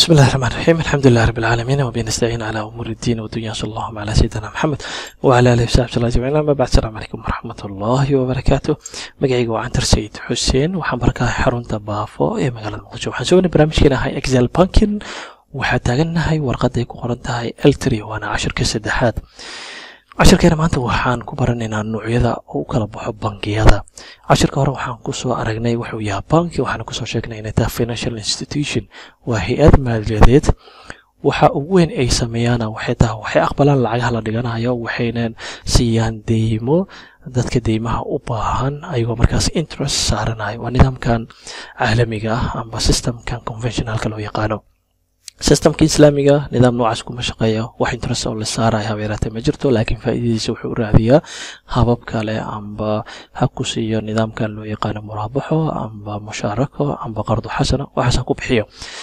بسم الله الرحمن الرحيم الحمد لله رب العالمين وبه نستعين على امور الدين والدنيا صلى الله على سيدنا محمد وعلى اله وصحبه الله اجمعين اما بعد السلام عليكم ورحمه الله وبركاته magacayga waa cantar sayid xuseen waxaan barakahay xarunta baafo ee magaalada muqdisho waxaan soo barnaamijkeena ahay excel bankin waxaa taagannahay warqaday ku qoran tahay eltri waana cashirka saddexaad cashirkeena maanta waxaan ku baranaynaa noocyada u kala baxo bangiyada cashirka hore waxaan kusoo aragnay wuxuu yahay banki waxaana kusoo sheegnay inay tahay financial institution waa hay-ad maaliyadeed waxa ugu weyn ay sameeyaan waxay tahay waxay aqbalaan lacagaha la dhiganayo waxayna siiyaan deymo dadka deymaha u baahan ayagoo markaas interest saaranayo waa nidaamkan caalamiga ah amba systemkan conventionalka loo yaqaano systemka islaamiga nidaam noocaas kuma shaqeeyo wax interest oo la saaraya habeeraatee ma jirto laakiin faa'iidadiisa wuxuu u raadiyaa habab kale amba ha ku siiyo nidaamkan loo yaqaano muraabaxo amba mushaarako amba qardo xasana waxaas ha ku bixiyo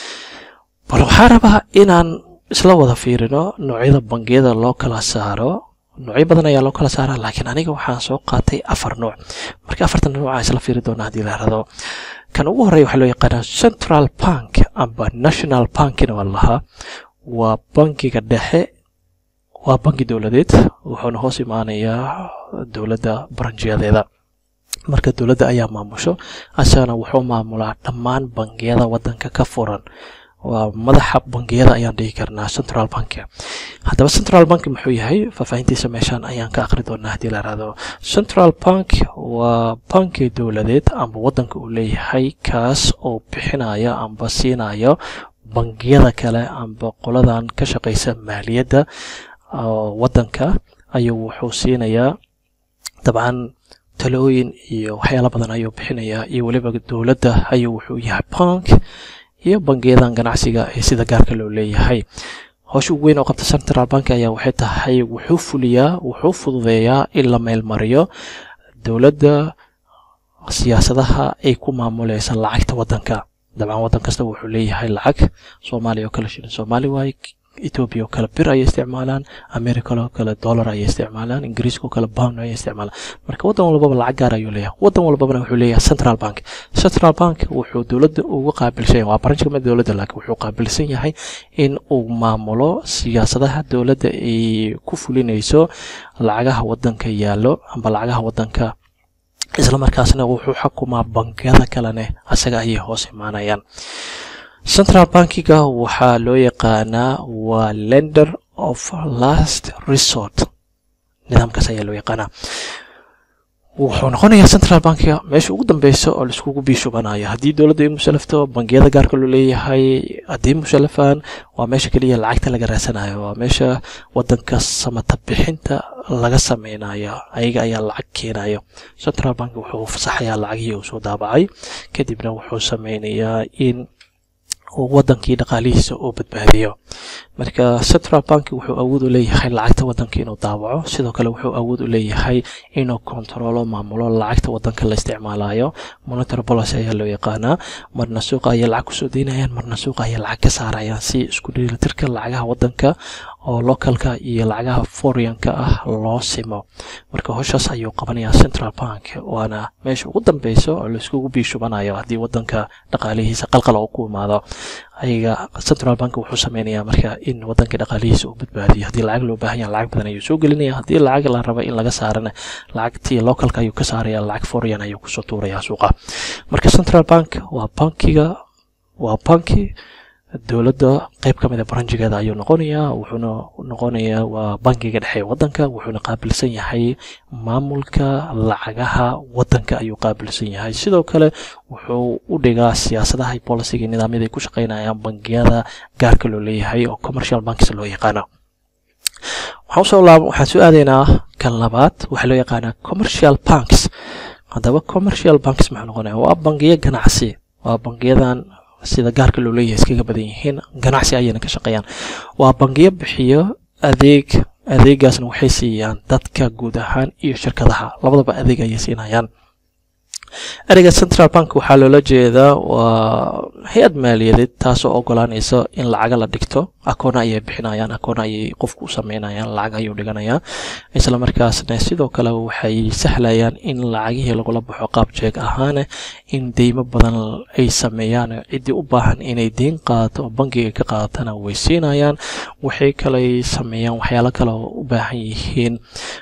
bal waxaa rabaa inaan isla wada fiirino noocyada bangiyada loo kala saaro noocyo badan ayaa loo kala saaraa laakiin aniga waxaan soo qaatay afar nooc marka afartan nooc aan isla fiiri doona haddii la rado kan ugu horreya waxaa loo yaqaanaa central bank amba national bankina waa lahaa waa bankiga dhexe waa banki dowladeed wuxuuna hoos imaanayaa dowladda baranjiyadeeda marka dowladda ayaa maamusho asagana wuxuu maamulaa dhammaan bangiyada waddanka ka furan waa madaxa bangiyada ayaan dhigi karnaa central bank haddaba central bank muxuu yahay faahfaahintiisa meeshaan ayaan ka aqri doonaa haddii la rahdo central bank waa banki dowladeed amba waddanka uu leeyahay kaas oo bixinaya amba siinayo bangiyada kale amba qoladan ka shaqaysa maaliyadda waddanka ayuu wuxuu siinayaa dabcan talooyin iyo waxyaala badan ayuu bixinayaa iyo weliba dowladda ayuu wuxuu yahay bank iyo bangiyadan ganacsiga ee sida gaarka loo leeyahay howsha ugu weyn oo qabta central bank ayaa waxay tahay wuxuu fuliyaa wuxuu fududeeyaa in la meelmariyo dowladda siyaasadaha ay ku maamuleysa lacagta waddanka dabcan waddan kasta wuxuu leeyahay lacag soomaaliya oo kale shilin soomaali waaye etoobiya oo kale bir ayay isticmaalaan america oo kale dollar ayay isticmaalaan ingiriiska oo kale pound ayay isticmaalaan marka waddan walbaba lacag gaar ayuu leeyahay waddan walbabana wuxuu leeyahay central bank central bank wuxuu dowladda uga qaabilsan yahay waa branch kamid dowladda laakiin wuxuu qaabilsan yahay in uu maamulo siyaasadaha dowladda ay ku fulinayso lacagaha waddanka yaallo amba lacagaha waddanka isla markaasna wuxuu xukumaa bangiyada kalene asaga ayay hoos imaanayaan central bankiga waxaa loo yaqaanaa waa lender of last resort nidaamkaas ayaa loo yaqaanaa wuxuu noqonayaa central bankiga meesha ugu dambeysa oo laiskugu biishubanayo haddii dowladda ay musalafto bangiyada gaarka loo leeyahay haddii musalafaan waa meesha keliya lacagta laga raasanayo waa meesha wadanka samata bixinta laga sameynayo ayaga ayaa lacag keenayo central bank wuxuu fasaxayaa lacagihii uu soo daabacay kadibna wuxuu sameynayaa in wadankii dhaqaalihiisa uu badbaadiyo marka central bank wuxuu awood u leeyahay lacagta wadanka inuu daawaco sidoo kale wuxuu awood u leeyahay inuu kontaroolo maamulo lacagta wadanka la isticmaalayo monetary policy ayaa loo yaqaanaa marna suuqa ayay lacag kusoo deynayaan marna suuqa ayay lacag ka saarayaan si isku dheelitirka lacagaha wadanka oo localka iyo lacagaha foreign-ka ah loo simo marka howshaas ayuu qabanayaa central bank waana meesha ugu dambeysa oo laiskugu biishubanayo haddii wadanka dhaqaalihiisa qalqal oo ku imaado ayaga central bank wuxuu sameynayaa marka in wadanka dhaqaalihiisa uu badbaadiyo haddii lacag loo baahan yaha lacag badan ayuu soo gelinaya haddii lacag la raba in laga saarana lacagtii localka ayuu ka saaraya lacag foreign ayuu kusoo tuuraya suuqa marka central bank waa bankiga waa banki dowladda qeyb ka mid a baranjigeeda ayuu noqonayaa wuxuuna noqonayaa waa bankiga dhexe ee waddanka wuxuuna qaabilsan yahay maamulka lacagaha waddanka ayuu qaabilsan yahay sidoo kale wuxuu u dhigaa siyaasadaha boliciga nidaamyada ay ku shaqeynayaan bangiyada gaarka loo leeyahay oo commercial banks loo yaqaano waxaan soo aadaynaa kan labaad waxaa loo yaqaanaa commercial banks haddaba commercial banks maxaa noqonaya waa bangiyo ganacsi waa bangiyadan sida gaarka loo leeyahay iskaga badan yihiin ganacsi ayayna ka shaqeeyaan waa bangiyo bixiyo adeeg adeegaasna waxay siiyaan dadka guud ahaan iyo shirkadaha labadaba adeeg ayay siinayaan ereyga central bank waxaa loola jeedaa waa hay-ad maaliyadeed taasoo ogolaanaysa in lacaga la dhigto akoona ayay bixinayaan akoona ayay qofku u sameynayaan lacag ayuu dhiganayaa isla markaasna sidoo kale waxay sahlayaan in lacagihii lagula baxo qaab jeeg ahaane in deymo badan ay sameeyaan ciddii u baahan inay deyn qaadato oo bankiga ka qaadatana way siinayaan waxay kaley sameeyaan waxyaalo kale oo u baahan yihiin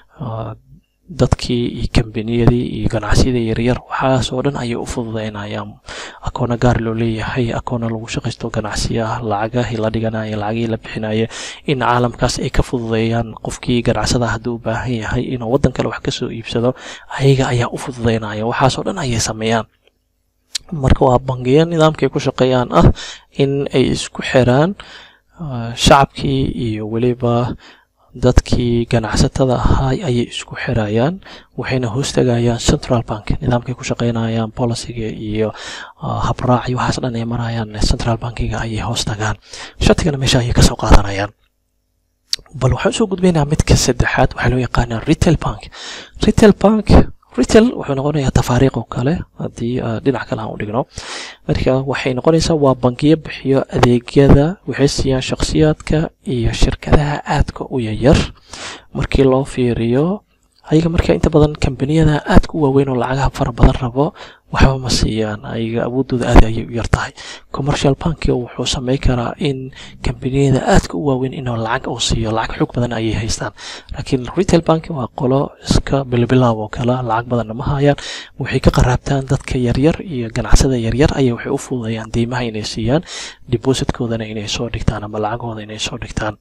dadkii iyo kambaniyadii iyo ganacsiyada yaryar waxaasoo dhan ayay u fududeynayaan akoona gaar loo leeyahay akoona lagu shaqaysto ganacsiya lacagahii la dhiganaya lacagihii la bixinaya in caalamkaas ay ka fududeeyaan qofkii ganacsada hadduu u baahan yahay inuu waddan kale wax kasoo iibsado ayaga ayaa u fududeynaya waxaasoo dhan ayay sameeyaan marka waa bangiyo nidaamkay ku shaqeeyaan ah in ay isku xiraan shacabkii iyo weliba dadkii ganacsatada ahaa ayay isku xirayaan waxayna hoostagayaan central bank nidaamkay ku shaqeynayaan boliciga iyo habraac iyo waxaas dhan ay marayaan central bankiga ayay hoostagaan shatigana meesha ayay kasoo qaadanayaan bal waxaan usoo gudbaynaa midka saddexaad waxaa loo yaqaanaa retail bank retail bank retail wuxuu noqonayaa tafaariiq oo kale haddii dhinac kale aan u dhigno marka waxay noqonaysaa waa bangiyo bixiyo adeegyada waxay siiyaan shakhsiyaadka iyo shirkadaha aadka u yaryar markii loo fiiriyo ayaga marka inta badan kambaniyada aadka u waaweyn oo lacagaha fara badan rabo waxba ma siiyaan ayaga awoodooda aad ayay u yar tahay commercial bank wuxuu samey karaa in kambaniyada aadka u waaweyn inuu lacag uu siiyo lacag xoog badan ayay haystaan laakiin retail bank waa qolo iska bilbilaab oo kale lacag badanna ma hayaan waxay ka qaraabtaan dadka yaryar iyo ganacsada yaryar ayay waxay u fududeeyaan deymaha inay siiyaan depositkoodana inay soo dhigtaan ama lacagahooda inay soo dhigtaan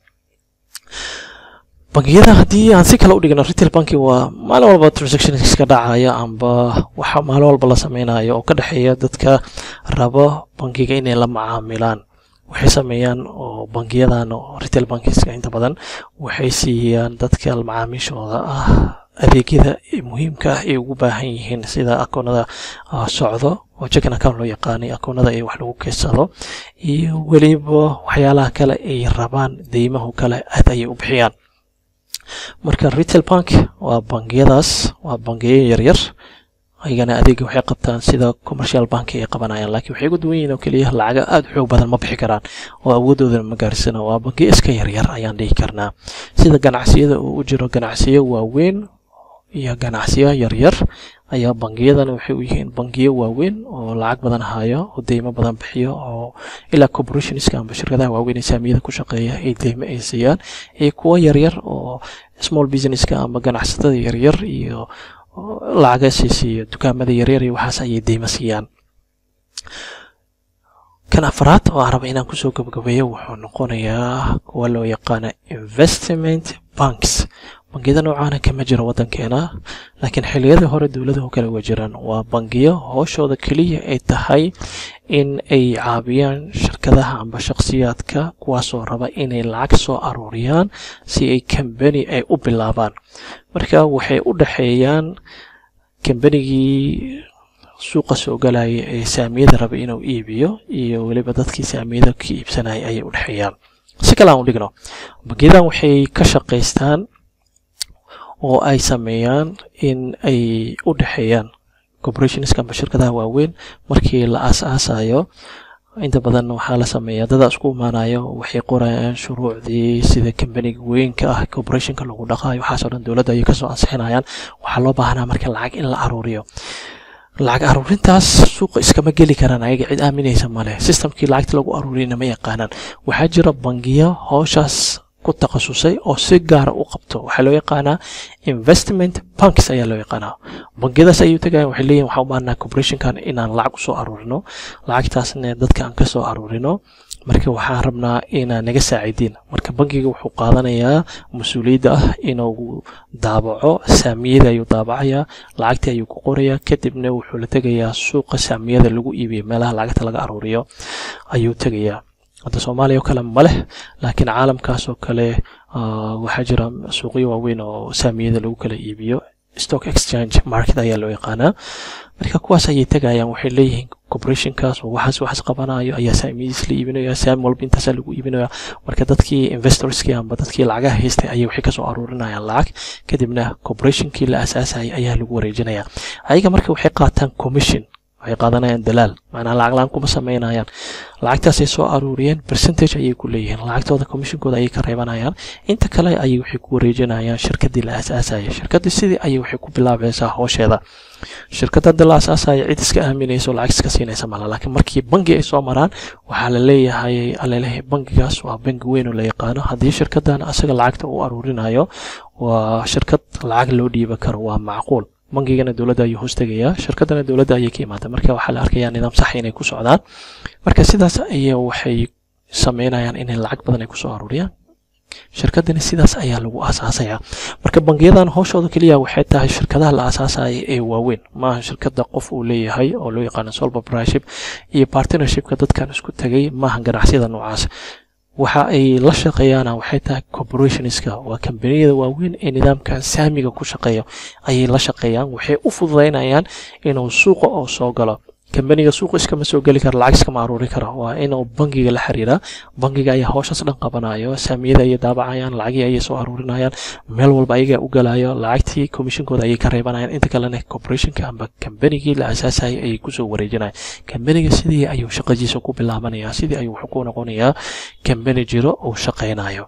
bangiyada haddii aan si kale u dhigno retail banki waa maalin walba transactions ka dhacaya amba waxa maalin walba la sameynayo oo ka dhexeeya dadka rabo bankiga inay la macaamilaan waxay sameeyaan oo bangiyadan oo retail bankiska inta badan waxay siiyaan dadka macaamiishooda ah adeegyada muhiimka ah ay ugu baahan yihiin sida akoonada socdo oo checking account loo yaqaanay akoonada ay wax lagu keysado iyo weliba waxyaalaha kale ay rabaan deymahu kale aad ayay u bixiyaan marka retail bank waa bangiyadaas waa bangiyo yaryar ayagana adeega waxay qabtaan sida commercial bank ay qabanayaan laakiin waxay ugu duwan yihiin oo keliya lacaga aada u xoog badan ma bixi karaan oo awoodoodana ma gaarsana waa bangiyo iska yaryar ayaan dhihi karnaa sida ganacsiyada uu u jiro ganacsiyo waaweyn iyo ganacsiyo yaryar ayaa bangiyadana waxay u yihiin bangiyo waaweyn oo lacag badan hayo oo deymo badan bixiyo oo ilaa corporationska amba shirkadaha waaweyn ee saamiyada ku shaqeeya ay deymo ay siiyaan iyo kuwo yaryar oo small businesska amba ganacsatada yaryar iyo lacaga siisiiyo dukaamada yaryar iyo waxaas ayay deymo siiyaan kan afraad oo aan raba inaan kusoo gabagabeeyo wuxuu noqonayaa kuwa loo yaqaana investment banks bangiyada noocaana kama jiro waddankeena laakiin xilliyadii hore dowladahu kale uga jiraan waa bangiyo hooshooda keliya ay tahay in ay caabiyaan shirkadaha amba shakhsiyaadka kuwaasoo raba inay lacag soo aruuriyaan si ay kambani ay u bilaabaan marka waxay u dhexeeyaan kambanigii suuqa soo galaya ee saamiyada raba inuu iibiyo iyo weliba dadkii saamiyada ka iibsanaya ayay u dhexeeyaan si kale aan u dhigno bangiyadan waxay ka shaqaystaan oo ay sameeyaan in ay u dhexeeyaan corporationska amba shirkadaha waaweyn markii la aas-aasayo inta badan waxaa la sameeyaa dada isku imaanayo waxay qorayaan shuruucdii sida kambaniga weynka ah corporationka lagu dhaqaayo waxaasoo dhan dowladda ayay kasoo ansixinayaan waxaa loo baahnaa marka lacag in la aruuriyo lacag aruurintaas suuqa iskama geli karaan ayaga cid aaminaysa male systemkii lacagta lagu aruuriyana ma yaqaanaan waxaa jira bangiyo hooshaas ku takhasusay oo si gaara u qabto waxaa loo yaqaanaa investment banks ayaa loo yaqaanaa bangiyadaas ayuu tagayan waxay leeyihin waxaan u baahnaa corporationkan inaan lacag usoo aruurino lacagtaasna dadka aan ka soo aruurino marka waxaan rabnaa inaa naga saacidiin marka bankiga wuxuu qaadanayaa mas-uuliyadda ah inuu daabaco saamiyada ayuu daabacayaa lacagtii ayuu ku qorayaa kadibna wuxuu la tegayaa suuqa saamiyada lagu iibiyo meelaha lacagta laga aruuriyo ayuu tegayaa hadda soomaaliya oo kale ma leh laakiin caalamkaas oo kale waxaa jira suuqyo waaweyn oo saamiyada lagu kala iibiyo stock exchange market ayaa loo yaqaanaa marka kuwaas ayay tegayaan waxay leeyihiin corporationkaas oo waxaas waxaas qabanayo ayaa saamidiis la iibinaya saami walba intaasaa lagu iibinaya marka dadkii investorskii amba dadkii lacagaha haystay ayay waxay kasoo aruurinayaan lacag kadibna corporationkii la asaasayay ayaa lagu wareejinaya ayaga marka waxay qaataan commission waxay qaadanayaan dalaal macnaa lacag la-aan kuma samaynayaan lacagtaasay soo aruuriyeen percentage ayay ku leeyihiin lacagtooda commissionkooda ayay ka reebanayaan inta kale ayay waxay ku wareejinayaan shirkadii la asaasayay shirkadii sidii ayay waxay ku bilaabaysaa hoosheeda shirkadda hadda la asaasaya cid iska aaminayso lacag iska siinaysa mala laakiin markii bangi ay soo maraan waxaa la leeyahay alaleeyahay bangigaas waa bangi weyn oo la yaqaano haddii shirkadan asaga lacagta uu aruurinayo waa shirkad lacag loo dhiiba karo waa macquul bangigana dowladda ayuu hoos tegayaa shirkadana dowladda ayay ka imaata marka waxaa la arkayaa nidaam sax inay ku socdaan marka sidaas ayay waxay sameynayaan inay lacag badan ay kusoo aruuriyaan shirkadani sidaas ayaa lagu aasaasaya marka bangiyadan hooshooda keliya waxay tahay shirkadaha la aasaasaya ee waaweyn maaha shirkada qof uu leeyahay oo loo yaqaano sole proprietorship iyo partnershipka dadkan isku tegay maaha ganacsiyada noocaas waxa ay la shaqeeyaana waxay tahay corporationska waa kambaniyada waaweyn ee nidaamkan saamiga ku shaqeeya ayay la shaqeeyaan waxay u fududaynayaan inuu suuqa oo soo galo kambaniga suuqa iskama soo geli kara lacag iskama aruuri kara waa inuu bangiga la xiriiraa bangiga ayaa howshaas dhan qabanayo saamiyada ayay daabacayaan lacagii ayay soo aruurinayaan meel walba ayagaa u galayo lacagtii commissionkooda ayay ka reebanayaan inta kalena corporationka amba kambanigii la asaasayay ayay kusoo wareejinayaan kambaniga sidii ayuu shaqadiisa ku bilaabanayaa sidii ayuu wuxuu ku noqonayaa kambani jiro uu shaqaynayo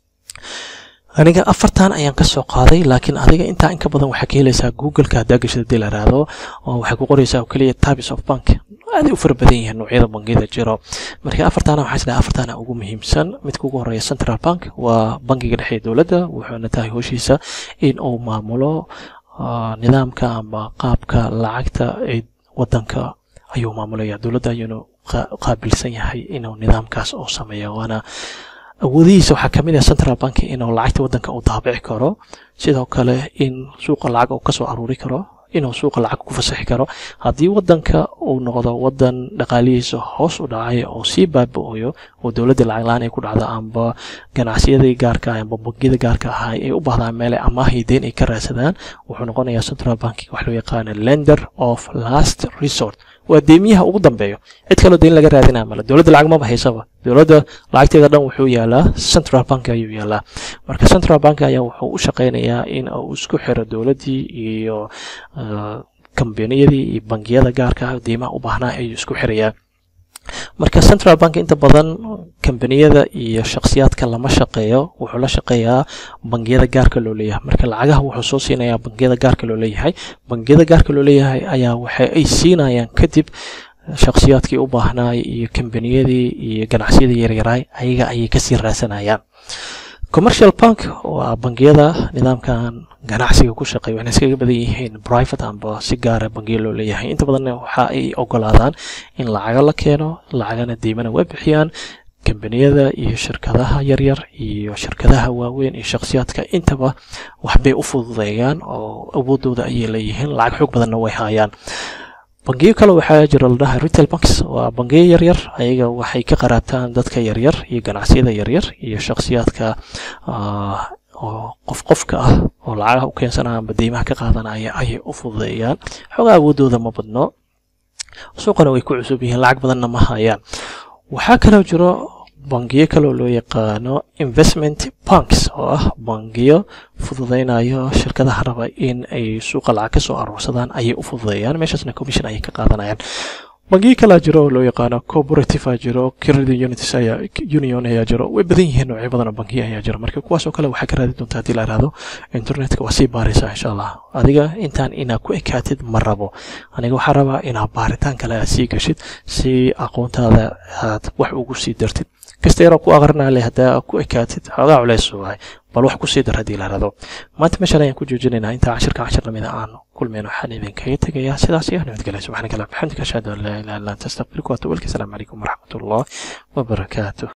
aniga afartan ayaan ka soo qaaday laakiin adiga intaa inka badan waxaa ka helaysaa googleka haddaa gashada dii la raado oo waxay ku qoraysaa oo keliya types of bank aaday u fara badan yihiin noocyada bangiyada jiro marka afartana waxaa isdhaha afartana ugu muhiimsan midka ugu horeeya central bank waa bangiga dhexe ee dowladda wuxuuna tahay howshiisa in uu maamulo nidaamka amba qaabka lacagta ee wadanka ayuu maamulaya dowladda ayuuna qaabilsan yahay inuu nidaamkaas uu sameeyo waana awoodihiisa waxaa kamid ah central bank inuu lacagta wadanka uu daabici karo sidoo kale in suuqa lacag uu kasoo aruuri karo inuu suuqa lacag ku fasaxi karo haddii wadanka uu noqdo wadan dhaqaalihiisa hoos u dhacay oo sii baaba-oyo oo dowladda lacag la-aan ay ku dhacdo amba ganacsiyadii gaarka ah amba bangiyada gaarka ahaa ay u baahdaan meele amaahay deyn ay ka raadsadaan wuxuu noqonayaa central bank wax loo yaqaano lender of last resort waa deemiyaha ugu dambeeyo cid kaloo deyn laga raadinaa male dowladda lacag maba haysaba dowladda lacagteeda dhan wuxuu yaalaa central bank ayuu yaalaa marka central bank ayaa wuxuu u shaqaynayaa in uu isku xiro dowladdii iyo kambaniyadii iyo bangiyada gaarka ah deymaha u baahnaa ayuu isku xirayaa marka central bank inta badan kambaniyada iyo shakhsiyaadka lama shaqeeyo wuxuu la shaqeeyaa bangiyada gaarka loo leeyahay marka lacagaha wuxuu soo siinayaa bangiyada gaarka loo leeyahay bangiyada gaarka loo leeyahay ayaa waxa ay siinayaan kadib shakhsiyaadkii u baahnaay iyo kambaniyadii iyo ganacsiyadii yaryaraay ayaga ayay kasii raadsanayaan commercial bank waa bangiyada nidaamkan ganacsiga ku shaqeeya waxayna iskaga badan yihiin private amba si gaara bangiya loo leeyahay inta badanna waxa ay ogolaadaan in lacaga la keeno lacagana deymana waa bixiyaan kambaniyada iyo shirkadaha yaryar iyo shirkadaha waaweyn iyo shakhsiyaadka intaba waxbay u fududeeyaan oo awoodooda ayay leeyihiin lacag xoog badanna way haayaan bangiyo kale waxaa jira la dhaha retail banks waa bangiyo yaryar ayaga waxay ka qaraabtaan dadka yaryar iyo ganacsiyada yaryar iyo shakhsiyaadka oo qof qofka ah oo lacagaha u keensanaya amba deymaha ka qaadanaya ayay u fududeeyaan xoogaa awoodooda ma badno suuqana way ku cusub yihiin lacag badanna ma hayaan waxaa kaloo jiro bangiyo kaloo loo yaqaano investment banks oo ah bangiyo fududeynayo shirkadaha raba in ay suuqa lacag kasoo aruursadaan ayay u fududeeyaan meeshaasna commission ayay ka qaadanayaan bangiyo kalaa jiro oo loo yaqaano cooperative a jiro credit unities ayaa union ayaa jiro way badan yihiin noocyo badan oo bangiyo ayaa jiro marka kuwaas oo kale waxaa ka raadi doontaa haddii la ihahdo internetka waa sii baaraysaa insha allah adiga intaan inaa ku ekaatid ma rabo aniga waxaa rabaa inaa baaritaan kale aad sii gashid si aqoontaada aad wax ugu sii dartid kasta yaroo ku aqrinaa leh haddaa ku ekaatid xoogaa culeys waay bal wax kusii dar haddii la rado maanta meeshaan ayaan ku joojinaynaa intaa cashirka cashir lamida aan kulmeen waxaan idinkaga tegayaa sidaas iyo nabadgelya subxaanaka allah bixamdika ashhadu an laa ilaha illa anta astaqfiruka wa atubu ilayk asalaamu calaykum waraxmat ullah wabarakaatuh